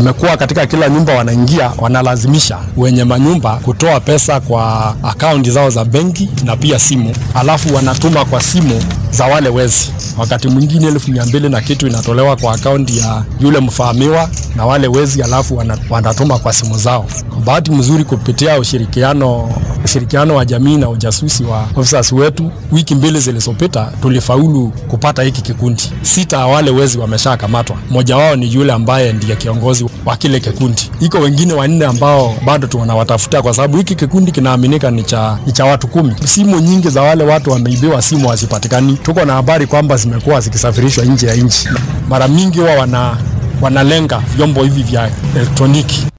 Imekuwa katika kila nyumba wanaingia, wanalazimisha wenye manyumba kutoa pesa kwa akaunti zao za benki na pia simu, alafu wanatuma kwa simu za wale wezi. Wakati mwingine elfu mia mbili na kitu inatolewa kwa akaunti ya yule mfahamiwa na wale wezi, alafu wana- wanatuma kwa simu zao. Kwa bahati mzuri, kupitia ushirikiano ushirikiano wa jamii na ujasusi wa officers wetu, wiki mbili zilizopita tulifaulu kupata hiki kikundi. Sita ya wale wezi wameshakamatwa, mmoja wao ni yule ambaye ndiye kiongozi wa kile kikundi. Iko wengine wanne ambao bado tunawatafuta, kwa sababu hiki kikundi kinaaminika ni cha, ni cha watu kumi. Simu nyingi za wale watu wameibiwa simu hazipatikani. Tuko na habari kwamba zimekuwa zikisafirishwa nje ya nchi. Mara mingi huwa wana wanalenga vyombo hivi vya elektroniki.